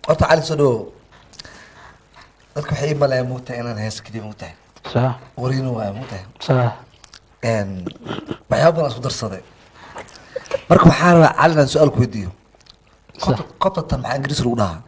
horta cali soo dhawow dadka waxay ii maleeyaan mugtahay inaan heesa keliya mugtahay sax wariina waaya mugtahay sax Een, waxyaaba badan isku darsaday marka waxaa rabaa cali inaan su-aal ku weydiiyo Sax. kobtatan maxaa ingiriis lagu dhahaa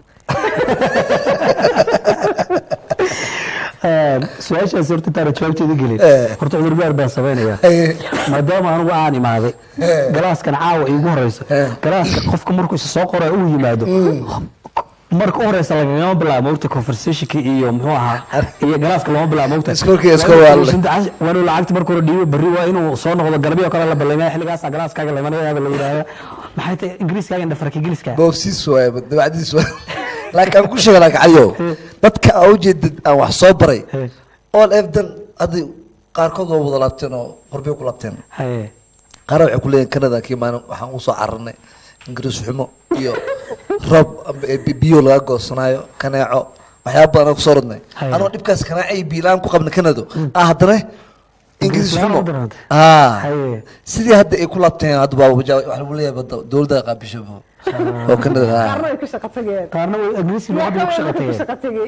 su-aashaas horta intaana jawaabteeda gelin Eh. horta cudurdaar baan samaynaya Eh. maadaama anugu aan imaaday Eh. galaaskan caawa iigu horeyso Eh. galaaska qofka markuu isa soo qora uu yimaado marka u horeysa lagagama bilaabo mogta conversationka iyo muxuu ahaa iyo galaaska lama bilaabo mogta Iskoolkii iska waalay. waa inuu lacagta marka hore dhiibo berri waa inuu soo noqdo galabyo oo kale la ballamaya xilligaasa galaaskaaga lamanayada la yidhaahda maxay tahay ingiriiskaaga indhafarka ingiriiska boofsiis waaya dabacdiis waay laakiin aan ku sheega laakiin caliyow dadka aa ujeedid aan wax soo baray Eh. all efdan hadda qaarkood waa wada laabteen oo horbay ku laabteen haye qaar waxay ku leeyihin canada kii maalin waxaan usoo cararnay ingiriis xumo iyo roob amba ee bi- biyo laga goosanaayo kaneeco waxyaaba badan aan kusoo rodnay Haya. anoo dhibkaas kanaaco iyo biilaan ku qabna canado ah haddana ingiriis Ingiriis xumo la darantay. ah Haye. sidii hadda ay ku laabteen hadda baa waxa lagu leeyahay badda dowladda qaabishabo oo canada ah qaarna way ka shaqo tageen qaarna way ingiriiska luqadda ku shaqo ka tageen shaqo tegey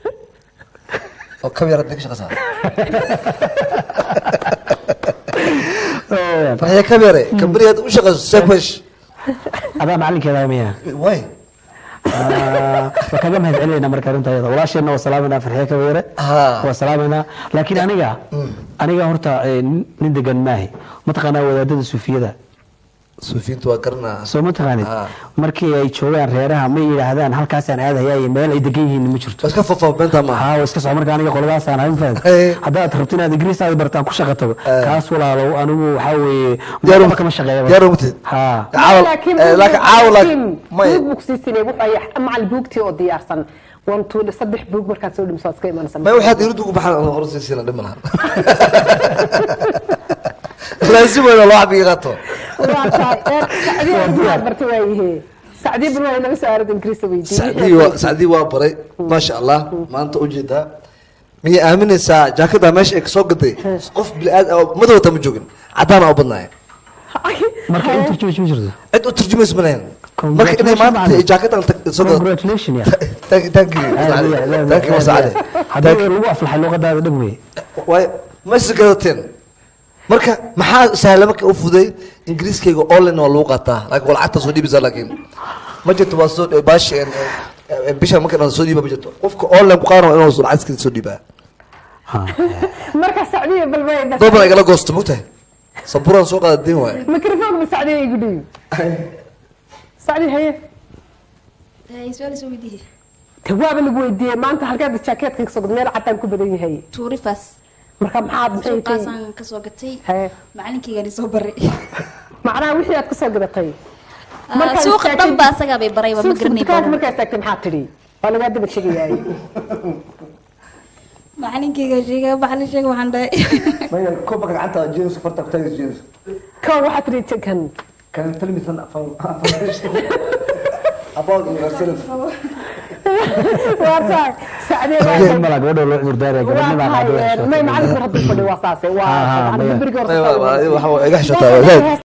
oo kab yar hadda ka shaqaysaa waxay kab yare kambari hadda u shaqayso sekwesh adaa macalinkeeda miya way waa kaga mahad celinayna marka arrinta ayada walaasheenna waa salaamayna farxiye ka weere Ah. waa salaamayna laakiin aniga aniga horta eh, nin nin degan maahi mataqaanaa wadaadada suufiyada suufiyiintu waa garanaa soo ma taqaanid Ah. markii ay joogaan reeraha ma yidhaahdaan halkaasaan aadayaa iyo meel ay degan yihiin ma jirto waa iska fafaabeenta maaha haa waa iska soo marka aniga qoladaasaan ahayn fahan Eh. haddaad rabto inaad ingiriis aad bartaan ku shaqo tago Eh. kaas walaalow anigu waxaa weeye Diyaar waxba uma- kama shaqeeya diyaar uma tihid? haa Caawa- laakiin eh, laakiin caawa laakiin may buug bugsiisinay wuxuu yahay macal buugtii oo diyaarsan one two saddex buug markaad soo dhimiso waad iska imanaysa may waxaad irudu ku baxaan hor siisina dhima laha laazim weyna loo xabiga qaato waa tahay ee, sacdii aad buugaad bartay waayihe sacdii bal waa inaga soo aarad ingiriista sacdii waa sacdii waa baray maasha allah maanta ujeedaa miyay aaminaysaa jaakada meesha ay kasoo gaday qof bili-aad madowta ma joogin cadaan aa u badnaaya marka in turjumays ma jirto cid u turjumaysa ma lahayn marka inay maanta ay jaakadan tag- soo gadato congratulation ya tankii masacade haddii lagu aflaxay luqadaada dhab weye waay ma is gadateen marka maxaa sahla marka u fuday ingiriiskayga online waa lagu qaataa laakiin waa lacagta soo dhiibisa laakiin ma jirto waa soo baashi bisha marka dhan soo dhiiba ma jirto qofka online ku qaadan waa inuu lacagtiisa soo dhiibaa marka sacdii bal waa doobana igala goosto mogtahay saburaan soo qaada diin waay mikrofoon ma sacdii igu dhiib sacdii haye su-aal soo weydiiye te waaba lagu weydiiyey maanta halkeeda jaakeetka kasoo gad meel cadaan ku badan yahay tuurifas marka maxaad maxay tahay suuqaasaan kasoo gatay haye macalinkeygaan soo baray macnaha wixii aad kasoo gadatay Ah, suuqa dhan ba asagaa bay barayba ma garanay dukaanka badan markaas taagtay maxaa tidhi waa lagaa daba shegayaay macalinkeyga sheega macalin sheega waxaan dhahay koobka gacanta jeemis farta ku taagis jeemis kan waxaa tidhi jekan kan filmisan about yourself waa tahay sacdee Sacdeen mala gabadha loo cudurdaaraya waa gabadhnima tahay hadda may macalinku hadduu fadhi waa saase Ah, ah, waa maya. beriga horta waxa iga xishotaa